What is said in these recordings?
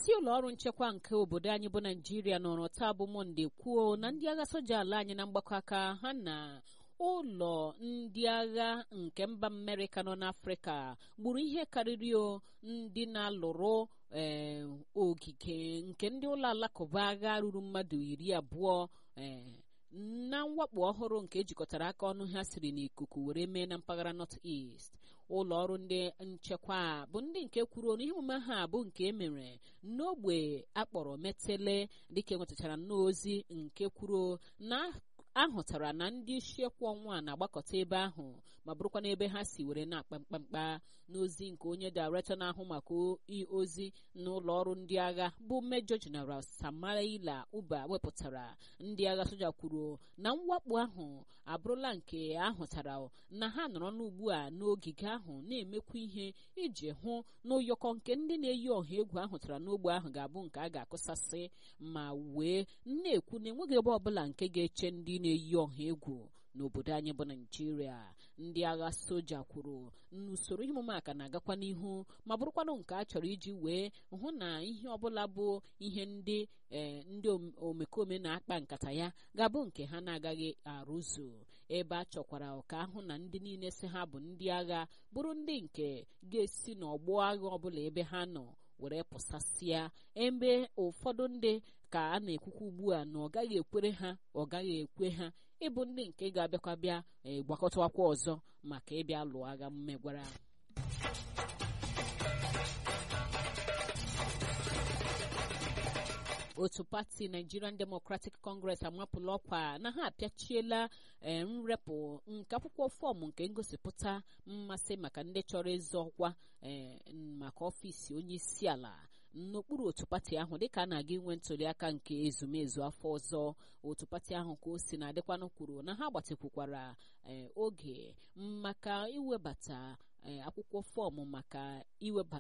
isi ụlọ ọrụ nchekwa nke obodo anyị bụ naijiria nọrọ taa bụ mọnde kwuo na ndị agha soja ala anyị na mgbakọ aka ha na ụlọ ndị agha nke mba amerịka nọ n'afrịka gburu ihe karịrị ndị na-alụrụ ee ogige nke ndị ụlọ alakụba agha ruru mmadụ iri abụọ ee na mwakpo ọhụrụ nke ejikọtara aka ọnụ ha siri n'ikuku were mee na mpaghara north east ụlọ ọrụ ndị nchekwa bụ ndị nke kwuru na ihe omume ha bụ nke emere n'ogbe akpọrọ metele dịka enwetachara nnọọ ozi nke kwuru na ahụtara na ndị isi ekwu ọnwa na-agbakọta ebe ahụ ma bụrụkwa n'ebe ha si were na-akpa mkpamkpa n'ozi nke onye dairektọ na-ahụ maka ozi n'ụlọ ọrụ ndị agha bụ mejọ jeneral samaila uba wepụtara ndị agha soja kwuru na mwakpo ahụ abụrụla nke ahụtara na ha nọrọ n'ugbu a n'ogige ahụ na-emekwa ihe iji hụ na ụyọkọ nke ndị na-eyi ọha egwu ahụtara n'ogbe ahụ ga-abụ nke a ga-akụsasị ma wee na-ekwu na enweghị ebe ọbụla nke ga-eche ndị na-eyi ọha egwu n'obodo anyị bụ naijiria ndị agha soja kwuru n'usoro ihe omume aka na-agakwa n'ihu ma bụrụkwanụ nke a chọrọ iji wee hụ na ihe ọbụla bụ ihe ndị ee ndị omekome na-akpa nkata ya ga-abụ nke ha na-agaghị arụzu ebe a chọkwara ka ahụ na ndị niile si ha bụ ndị agha bụrụ ndị nke ga-esi n'ọgbọ agha ọbụla ebe ha nọ were pụsasịa ebe ụfọdụ ndị ka a na-ekwukwa ugbu a na ọ gaghị ekwere ha ọ gaghị ekwe ha ịbụ ndị nke ga-abịakwa bịa gbakọtawakwa ọzọ maka ịbịa lụọ agha mmegwara otu pati nigerian democratic congress amapụla ọkwa na ha apịachiela nrepụ nke akwụkwọ fọọmụ nke ngosipụta mmasị maka ndị chọrọ ịzọ ọkwa maka ọfịs onye isi ala n'okpuru otu pati ahụ dịka a na-aga inwe ntụliaka nke ezumezu afọ ọzọ otu pati ahụ ka o si na-adịkwanụ kwuru na ha gbatịkwukwara oge maka iwebata akwụkwọ fọọmụ maka iweba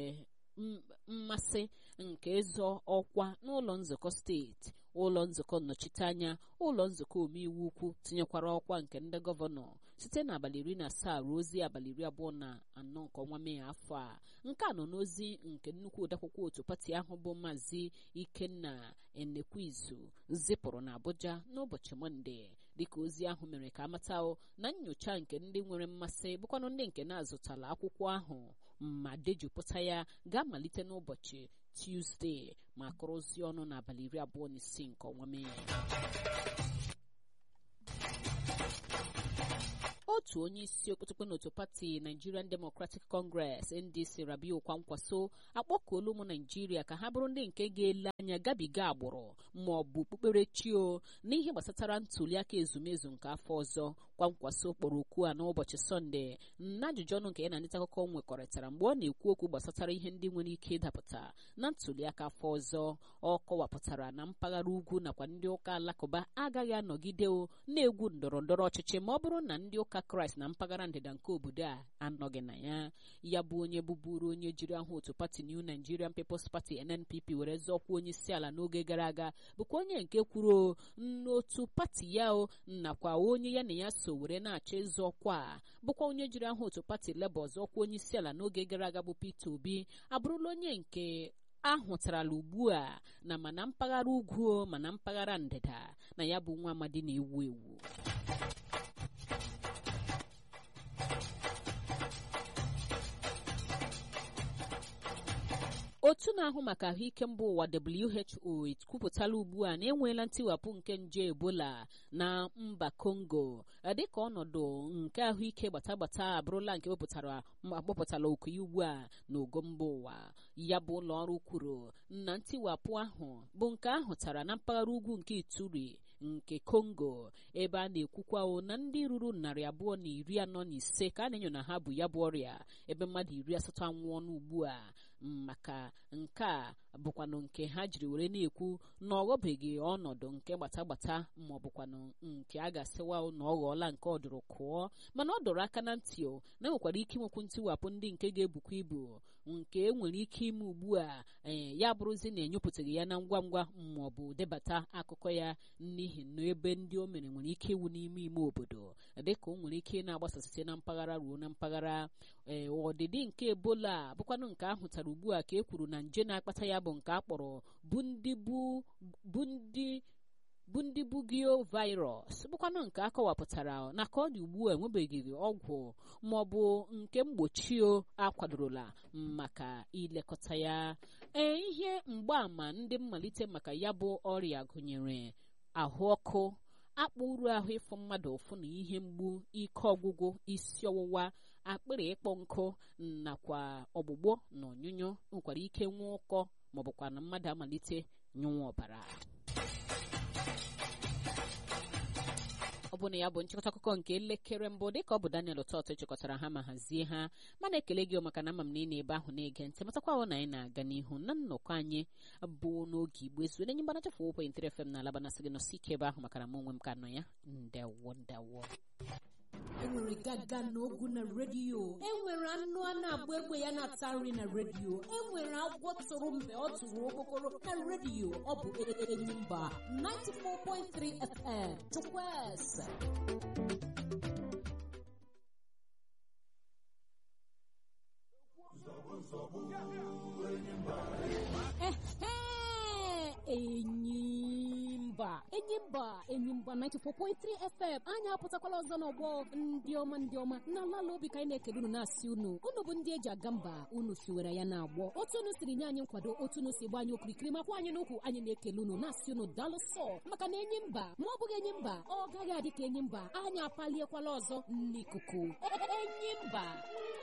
mmasị nke ịzọ ọkwa n'ụlọ nzukọ steeti ụlọ nzukọ nnọchiteanya ụlọ nzukọ omeiwu ukwu tinyekwara ọkwa nke ndị gọvanọ site n'abalị iri na asaa ruo ozi abalị iri abụọ na anọ nke ọnwa mee afọ a nke a nọ n'ozi nke nnukwu odeakwụkwọ otu pati ahụ bụ maazị ikenna enekwizu zipụrụ na abuja n'ụbọchị mọnde dịka ozi ahụ mere ka amata na nyocha nke ndị nwere mmasị bụkwanụ ndị nke na-azụtala akwụkwọ ahụ ma dejupụta ya ga-amalite n'ụbọchị tuzdee ma kụrụzie ọnụ n'abalị iri abụọ na isii nke ọnwa mee otu onye isi okpotokpe n'otu pati nigerian democratic congress ndc rabiu kwankwaso akpọkuola ụmụ naijiria ka ha bụrụ ndị nke ga-ele anya gabiga agbụrụ ma ọ bụ okpukperechi o n'ihe gbasatara ntuliaka ezumezu nke afọ ọzọ kwankwaso kpọrọ okwu a n'ụbọchị sọnde na ajụjụ ọnụ nke ya na nleta akụkọ nwekọrịtara mgbe ọ na-ekwu okwu gbasatara ihe ndị nwere ike ịdapụta na ntuliaka afọ ọzọ ọ kọwapụtara na mpaghara ugwu nakwa ndị ụka alakụba agaghị anọgide na-egwu ndọrọ ndọrọ ọchịchị ma ọ bụrụ na ndị ụka kraịst na mpaghara ndịda nke obodo a anọghị na ya ya bụ onye bụburu onye jiri ahụ otu pati new nigerian peoples party nnpp were zọọkwa onye isi ala n'oge gara aga bụkwa onye nke kwuru n'otu pati ya o nakwa onye ya na ya so were na-achọ ịzọ ọkwa bụkwa onye jiri ahụ otu pati Labour zọọkwa onye isi ala n'oge gara aga bụ Peter Obi abụrụla onye nke ahụtarala ugbu a na mana mpaghara ugwu mana mpaghara ndịda na ya bụ nwa amadi na-ewu ewu otu na-ahụ maka ahụike mba ụwa WHO ekwupụtala ugbu a na enweela ntiwapụ nke nje ebola na mba Congo dịka ọnọdụ nke ahụike gbatagbata abụrụla nke wepụtara akpọpụtala oku ya ugbu a n'ogo mba ụwa ya bụ ụlọ ọrụ kwuru na ntiwapụ ahụ bụ nke ahụtara na mpaghara ugwu nke Ituri nke Congo ebe a na-ekwukwa na ndị ruru narị abụọ na iri anọ na ise ka a na-enyo na ha bụ ya bụ ọrịa ebe mmadụ iri asatọ anwụọ n'ugbu a maka nke a bụkwanụ nke ha jiri were na-ekwu na ọ ghọbeghị ọnọdụ nke gbata-gbata ma ọ bụkwanụ nke a ga-asịwa na ọ ghọọla nke ọdụrụ kụọ mana ọ dọrọ aka na ntị o na enwekwara ike inwekwu ntiwapụ ndị nke ga-ebukwa ibu nke e nwere ike ime ugbu a ee ya bụrụzi na enyopụtaghị ya na ngwa ngwa ma ọ bụ debata akụkọ ya n'ihi na ebe ndị o mere nwere ike iwu n'ime ime obodo dịka o nwere ike na-agbasa site na mpaghara ruo na mpaghara ee ọdịdị nke ebola bụkwanụ nke ahụtara ugbu a ka e kwuru na nje na-akpata ya bụ nke a kpọrọ bụ ndị bụ ndị bụ ndị bugio virus bụkwanụ nke a kọwapụtara na ka ọ dị ugbu a enwebeghị ọgwụ ma ọ bụ nke mgbochi akwadorola maka ilekọta ya ee ihe mgbaàmà ndị mmalite maka ya bụ ọrịa gụnyere ahụ ọkụ akpụ uru ahụ ịfụ mmadụ ụfụ na ihe mgbu ike ọgwụgwụ isi ọwụwa akpịrị ịkpọ nkụ nakwa ọgbụgbọ na onyunyo nwekwara ike nwee ụkọ maọbụkwa na mmadụ amalite nyụnwa ọbara ọ bụ na ya bụ nchịkọta akụkọ nke elekere mbụ dịka ọ bụ Daniel Ụtọtụ chịkọtara ha ma hazie ha mana ekele gị maka na ama m na ị na-ebe ahụ na-ege ntị matakwa na anyị na-aga n'ihu na nnọkọ anyị bụ n'oge igbo ezu enye mgbanacha fụ 1.3 FM na alaba nasị gị nọsi ike ebe ahụ maka na m onwe m ka nọ ya ndewo ndewo enwere gaga na ogu na redio enwere anụ a na-agba egbe ya na-ata nri na redio enwere agwọ tụrụ mgbe ọ tụrụ okpokoro na redio ọ bụ Enyimba 94.3 FM Chukwueze Enyimba Enyimba Enyimba 94.3 FM anyị apụtakwala ọzọ n'ọgbọ ndị ọma ndị ọma na ala obi ka anyị na-ekele unu na-asị unu unu bụ ndị eji aga mba unu fiwere ya na-agbọ otu unu siri nye anyị nkwado otu unu si gba anyị okirikiri makwa anyị n'ukwu anyị na-ekele unu na-asị unu daalụ sọ maka na enyi mba ma ọ bụghị enyi mba ọ gaghị adị ka enyi mba anyị apaliekwala ọzọ n'ikuku enyi mba